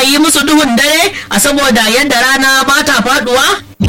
yi musu duhun dare a saboda yadda rana ba ta faduwa?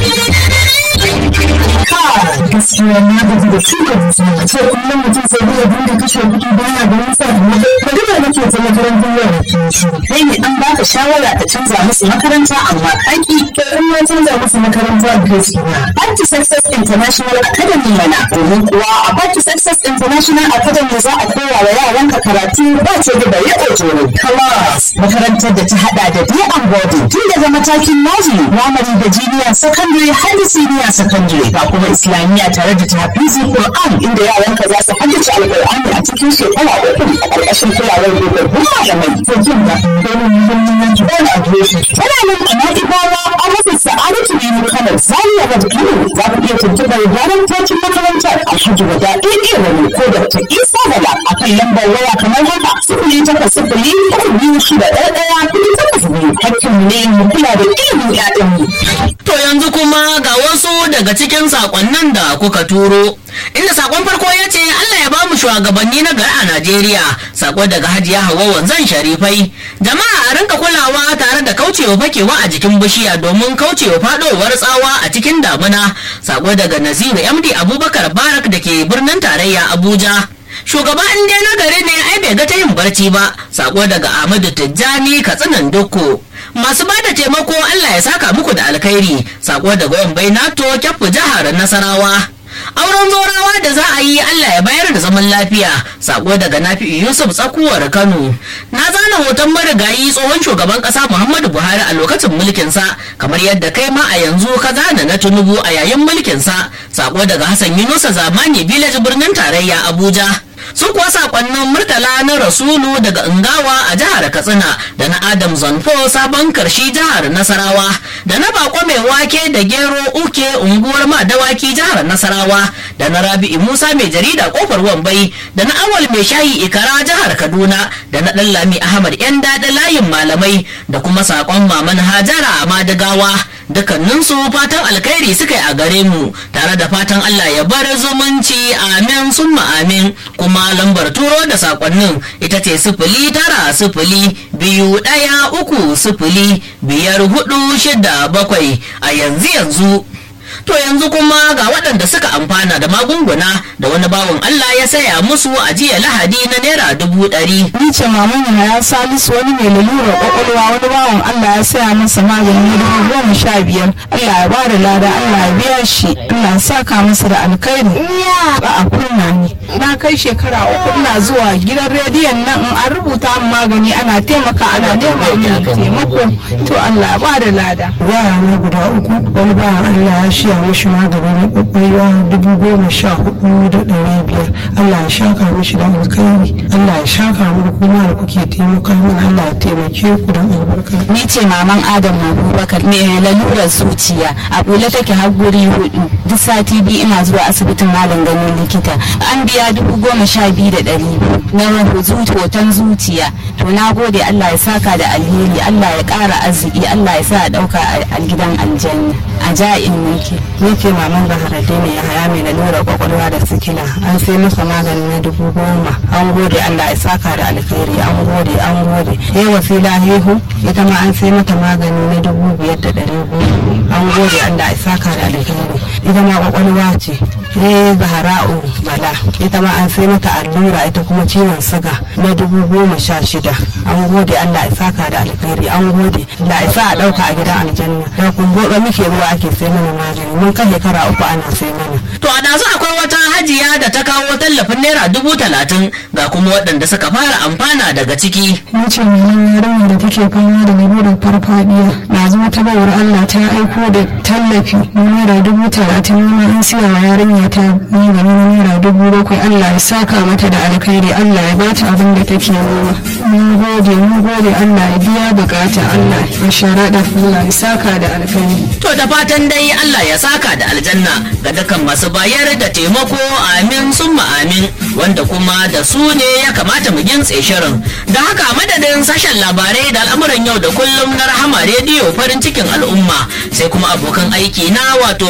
gaskiya na gaji da shuka dusa a ce kullum mutum sai zai dinga kashe kuɗi baya da nisa da magana nake ta makarantar yara ke shi kai ne an baka shawara ta canza musu makaranta amma kaki to in na canza musu makaranta da gaskiya Party Success International Academy mana domin kuwa a Party Success International Academy za a koya wa yaranka karatu ba ce da bai ojoro class makarantar da ta hada da day and boarding tun daga matakin nursery primary da junior secondary har da senior secondary ga kuma islamiyya tare da tafizi Qur'an inda yaranka za su haddace alqur'ani a cikin shekara uku a ƙarƙashin kulawar dogabbun malamai to jin da domin muhimmanci wani adireshi tana nan a na'ibawa a rasa sa'adatu ne kano zaniya da kano za ku iya tuntuɓar gyaran tocin makarantar alhaji wada ɗaya wani ko da ta isa gaba a kan lambar waya kamar haka sifili takwas sifili uku biyu shida ɗaya ɗaya kuɗi takwas biyu hakkinmu ne mu kula da ilimin ƴaƴanmu. To yanzu kuma ga wasu daga cikin sakonnin da kuka turo. Inda sakon farko ya ce Allah ya bamu shugabanni na gari a Najeriya. Sako daga Hajiya Hauwa wanzan Sharifai. Jama'a a rinka kulawa tare da kaucewa fakewa a jikin bishiya domin kaucewa fadowar tsawa a cikin damuna. Sako daga Naziru MD Abubakar Barak da ke birnin tarayya Abuja. shugaba in dai na gari ne ai bai ga ta yin barci ba sako daga ahmadu tijjani katsinan dukko masu ba da taimako allah ya saka muku da alkhairi sako daga yan bai nato kyafu jihar nasarawa auren zorawa da za a yi allah ya bayar da zaman lafiya sako daga nafi yusuf tsakuwar kano na zana hoton marigayi tsohon shugaban kasa muhammadu buhari a lokacin mulkinsa kamar yadda kai ma a yanzu ka zana na tunubu a yayin mulkinsa sako daga hassan yunusa zamani village birnin tarayya abuja sun kuwa sakonnin murtala na rasulu daga ingawa a jihar katsina da na adam zanfo sabon karshi jihar nasarawa da na bako mai wake da gero uke unguwar madawaki jihar nasarawa da na rabi'i musa mai jarida kofar wambai da na awal mai shayi ikara jihar kaduna da na dan lami ahmad yan daɗa layin malamai da kuma sakon maman hajara a madagawa dukkaninsu fatan alkhairi suka yi a gare mu tare da fatan allah ya bar zumunci amin summa amin kuma lambar turo da sakonnin ita ce sifili tara sifili biyu ɗaya uku sifili biyar hudu shida bakwai a yanzu yanzu to yanzu kuma ga waɗanda suka amfana da magunguna da wani bawan Allah ya saya musu a jiya lahadi na naira dubu ɗari. Ni ce maman ya salisu wani mai lalura kwakwalwa wani bawan Allah ya saya masa magani na dubu goma sha biyar. Allah ya ba da lada Allah ya biya shi Allah ya saka masa da alkhairi. Ba a kunna ni. Na kai shekara uku ina zuwa gidan rediyon nan in an rubuta min magani ana taimaka ana nema min taimako to Allah ya ba da lada. yara na guda uku wani ba Allah ya shiya mishi magani na kwakwalwa dubu goma sha hudu da ɗari biyar Allah ya shaka mishi da alkhairi Allah ya shaka mu kuma da kuke taimaka min Allah ya taimake ku da albarka ni ce maman adam abubakar mai lalurar zuciya a bula take har guri hudu duk sati biyu ina zuwa asibitin malam ganin likita an biya dubu goma sha biyu da ɗari na hoton zuciya to na gode allah ya saka da alheri allah ya ƙara arziki allah ya sa a ɗauka a gidan aljanna a ja'in nake ni ce maman baharade ne ya haya mai lalura kwakwalwa da sikila an sai masa magani na dubu goma an gode Allah ya saka da alkhairi an gode an gode yayi wasila hehu ita ma an sai mata magani na dubu biyar da ɗari biyu an gode Allah ya saka da alkhairi ita ma kwakwalwa ce ne zahara'u bala ita ma an sai mata allura ita kuma ciwon siga na dubu goma sha shida an gode Allah ya saka da alkhairi an gode Allah ya sa a ɗauka a gidan aljanna da kun gobe muke ruwa ake sai mana magani mun kai shekara uku ana sai mana To a ɗazu akwai wata hajiya da ta kawo tallafin naira dubu talatin ga kuma waɗanda suka fara amfana daga ciki. ni ce mai yarinya da take fama da lalurar farfadiya na zama ta bawar Allah ta aiko da tallafi na naira dubu talatin wani an siya wa yarinya ta magani na naira dubu bakwai Allah ya saka mata da alkhairi Allah ya bata abin da take nema mun gode mun gode Allah ya biya bukata Allah ya sharaɗa Allah ya saka da alkhairi To da fatan dai Allah ya saka da aljanna ga dukkan masu bayar da taimako amin summa amin wanda kuma da su ne ya kamata mu gintse shirin. Da haka madadin sashen labarai da al'amuran yau da kullum na rahama rediyo farin cikin al'umma sai kuma abokan aiki na wato